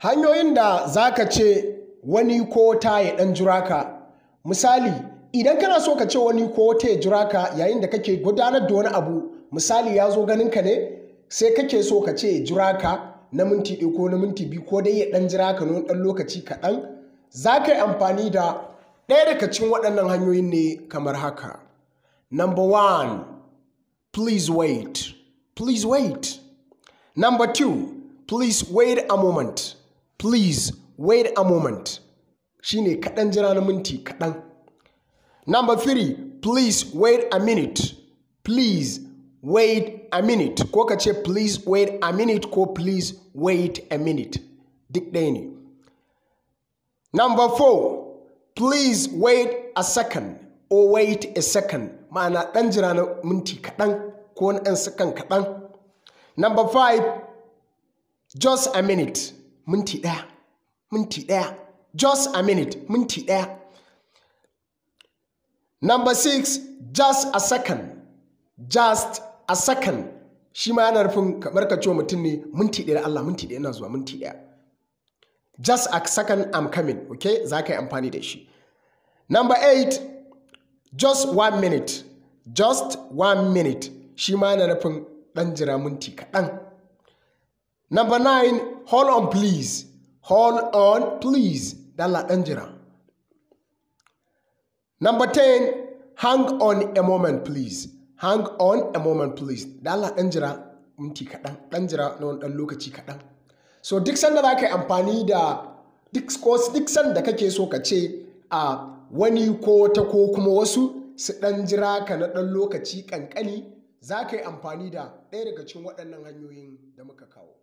hanyoyin da za ka ce wani ko ta ya ɗan jira ka misali idan kana so ka ce wani ko ta ya jira ka yayin da kake gudanar da wani abu misali ya zo ganin ka ne sai kake so ka ce ya jira ka na minti ɗaya ko na minti biyu ko dai ya ɗan jira ka na ɗan lokaci kaɗan za ka yi amfani da ɗaya daga cikin waɗannan hanyoyin ne kamar haka number one please wait please wait number two please wait a moment please wait a moment shine kaɗan jira na minti kaɗan number three please wait a minute please wait a minute ko ka ce please wait a minute ko please wait a minute duk ɗaya ne number four please wait a second or wait a second ma'ana ɗan jira na minti kaɗan ko na ɗan sakan kaɗan number five just a minute minti ɗaya minti ɗaya just a minute minti ɗaya number six just a second just a second shi ma yana nufin kamar ka cewa mutum ne minti ɗaya da Allah minti ɗaya na zuwa minti ɗaya just a second I'm coming okay za ka yi amfani da shi number eight just one minute just one minute shi ma yana nufin ɗan jira minti kaɗan number nine hold on please hold on please dala ɗan jira number ten hang on a moment please hang on a moment please dala ɗan jira minti kaɗan ɗan jira na wani ɗan lokaci kaɗan so duk sanda za ka yi amfani da duk sanda kake so ka ce a wani ko wata ko kuma wasu su ɗan jira ka na ɗan lokaci ƙanƙani za ka yi amfani da ɗaya daga cikin waɗannan hanyoyin da muka kawo